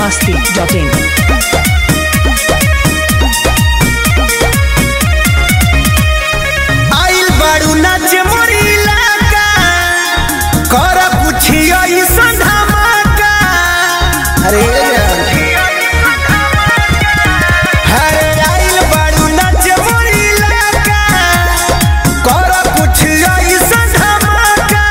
masti.in. आइल बाड़ू नाच मोरी इलाका कर पुछियो ई संधमाका अरे अरे आइल बाड़ू नाच मोरी इलाका कर पुछियो ई संधमाका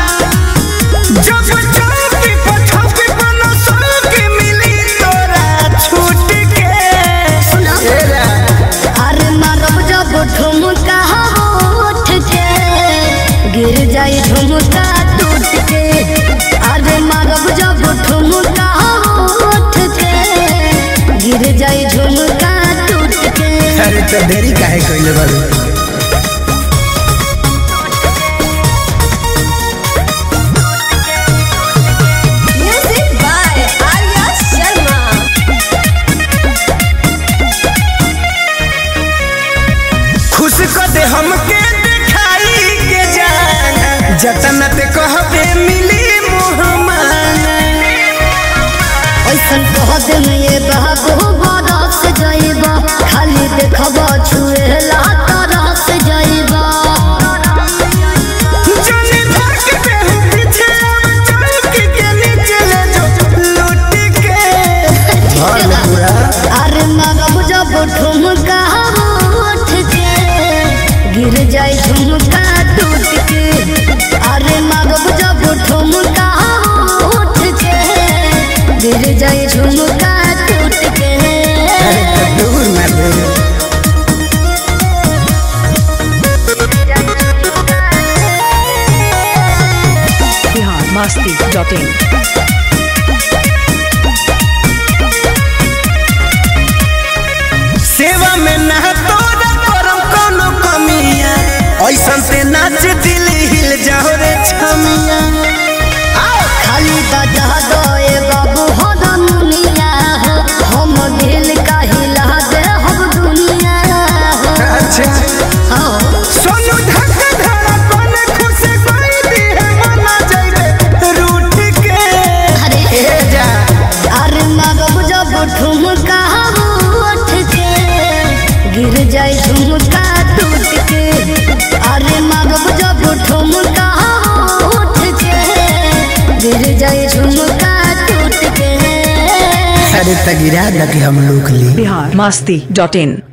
जब चौकी पर छौकी पर न सौकी मिली तोरा छूट के ए रा अरे मारब जब ठुमका उठ के गिर जाई झुमका टूट के अरे मारब जब ठुमका उठ के गिर जाई झुमका टूट के अरे तो देरी काहे कइले बाड़ू म्यूजिक बाय आर्या शर्मा खुश कर दे हमके दिखाई के जान जतन ते कहबे मिली मुहमाना ऐसन कह दे में ये बाबू बरस जाइबा खाली देखबा छुएला तरस जाइबा जाने धक पे हूँ पीछे अब चौकी के नीचे ले जो लूट के भर ले पूरा अरे मगब जब ठुमका उठ के गिर जाए झुमका टूट के अरे मगब जब ठुमका उठ के गिर जाए झुमका टूट के अरे तो दूर ना दे Bihar masti.in. सेवा में ना तोरा करम कोनो कमिया ऐसन से नाच दिल हिल जाओ रे छमिया आओ खाली बजा दे बाबू हो दुनिया हो हम दिल का हिला दे हम दुनिया हो अच्छा हो सोनू धक धड़ा कोन खुश कोई दी है मना जाइबे रूठ के अरे ए जा अरे मगब जब ठुमका उठ के गिर जाए झुमका टूट के अरे मगब जब ठुमका उठ के गिर जाए झुमका टूट के अरे तगिरा लगे हम लोग ली Bihar masti.in.